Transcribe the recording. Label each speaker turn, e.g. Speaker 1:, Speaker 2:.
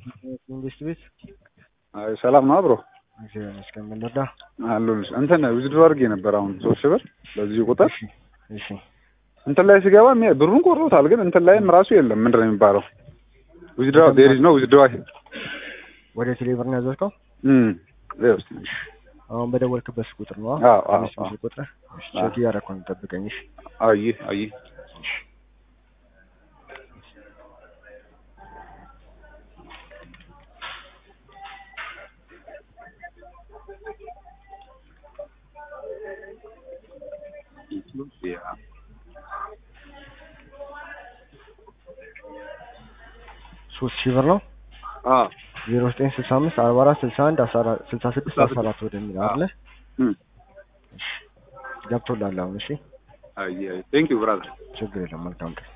Speaker 1: መንግስት ቤት
Speaker 2: አይ ሰላም ነው አብሮ
Speaker 1: እግዚአብሔር ይመስገን። ምን ልርዳ?
Speaker 2: አሉልሽ እንትን ዊዝድሮ አድርጌ ነበር አሁን ሶስት ሺህ ብር በዚህ ቁጥር
Speaker 1: እሺ እሺ
Speaker 2: እንትን ላይ ሲገባ ሚ- ብሩን ቆርጦታል፣ ግን እንትን ላይም ራሱ የለም። ምንድን ነው የሚባለው? ዊዝድሮ ዴሪዝ ነው ዊዝድሮ
Speaker 1: ወደ ቴሌብር ነው ያዘዝከው?
Speaker 2: እም ለውስጥ
Speaker 1: አሁን በደወልክበት ቁጥር ነው?
Speaker 2: አዎ፣ አዎ፣
Speaker 1: አምስት
Speaker 2: አዎ።
Speaker 1: ሺህ ቁጥር እሺ፣ ቼክ እያደረኩ ነው። ጠብቀኝ። እሺ
Speaker 2: አይ አይ
Speaker 1: ሶስት ሺህ ብር ነው።
Speaker 2: አ
Speaker 1: ዜሮ ዘጠኝ ስልሳ አምስት አርባ አራት ስልሳ አንድ አስራ አራት ስልሳ ስድስት አስራ አራት ወደሚል አለ
Speaker 2: እም
Speaker 1: ገብቶላል። አሁን እሺ፣
Speaker 2: አይ አይ ቴንክ ዩ ብራዘር
Speaker 1: ችግር የለም። መልካም ቀን